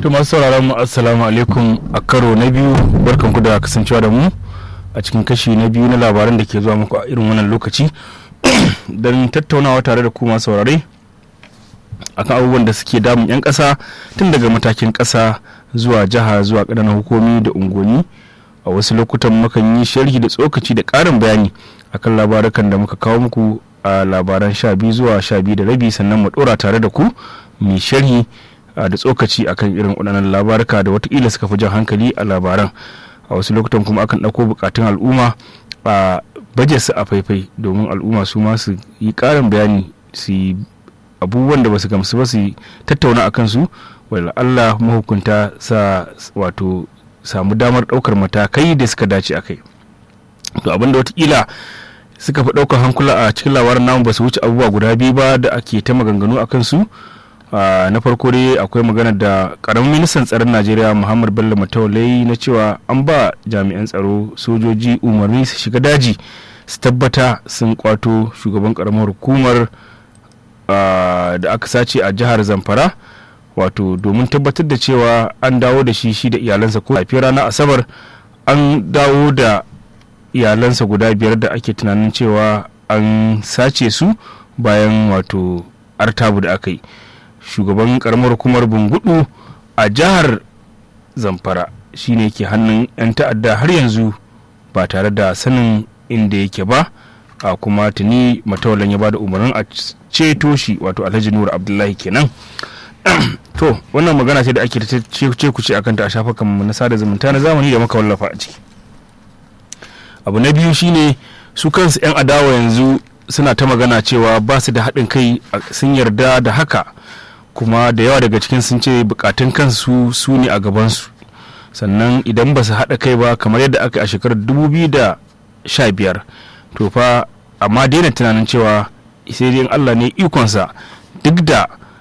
to masu sauraron mu assalamu alaikum a karo na biyu barkan ku da kasancewa da mu a cikin kashi na biyu na labaran da ke zuwa muku a irin wannan lokaci don tattaunawa tare da ku masu saurare akan abubuwan da suke damun 'yan ƙasa tun daga matakin ƙasa zuwa jiha zuwa ƙananan hukumi da unguwanni a wasu lokutan mukan yi sharhi da tsokaci da ƙarin bayani akan labarukan da muka kawo muku a labaran sha biyu zuwa sha biyu da rabi sannan mu ɗora tare da ku mai sharhi da tsokaci akan irin waɗannan labaruka da watakila suka fi jan hankali a labaran a wasu lokutan kuma akan ɗauko bukatun al'umma a baje su a faifai domin al'umma su ma su yi ƙarin bayani su yi abubuwan da ba su gamsu ba su tattauna a kansu wala Allah mahukunta sa wato samu damar ɗaukar matakai da suka dace a kai to abinda watakila suka fi ɗaukar hankula a cikin labarin namu ba su wuce abubuwa guda biyu ba da ake ta maganganu a kansu na farko dai akwai magana da karamin ministan tsaron najeriya muhammad bello mataulai na cewa an ba jami'an tsaro sojoji umarni su shiga daji su tabbata sun kwato shugaban karamar hukumar da aka sace a jihar zamfara wato domin tabbatar da cewa an dawo da shi shi da iyalansa ko a ranar asabar an dawo da iyalansa guda biyar da ake tunanin cewa an sace su bayan wato artabu da aka yi shugaban karamar hukumar bungudu a jihar zamfara shine ke hannun 'yan ta'adda har yanzu ba tare da sanin inda yake ba a kuma tuni matawalan ya bada umarnin a ceto shi wato alhaji nura abdullahi kenan to wannan magana ce da ake ta ce kuce akan ta a shafukan na sada zumunta na zamani da muka wallafa a ciki abu na biyu shine su kansu 'yan adawa yanzu suna ta magana cewa ba su da haɗin kai sun yarda da haka kuma da yawa daga cikin sun ce bukatun kansu su ne a gabansu sannan idan ba su haɗa kai ba kamar yadda aka a shekarar 2015 to fa amma daina tunanin cewa sai dai Allah ne ikonsa duk da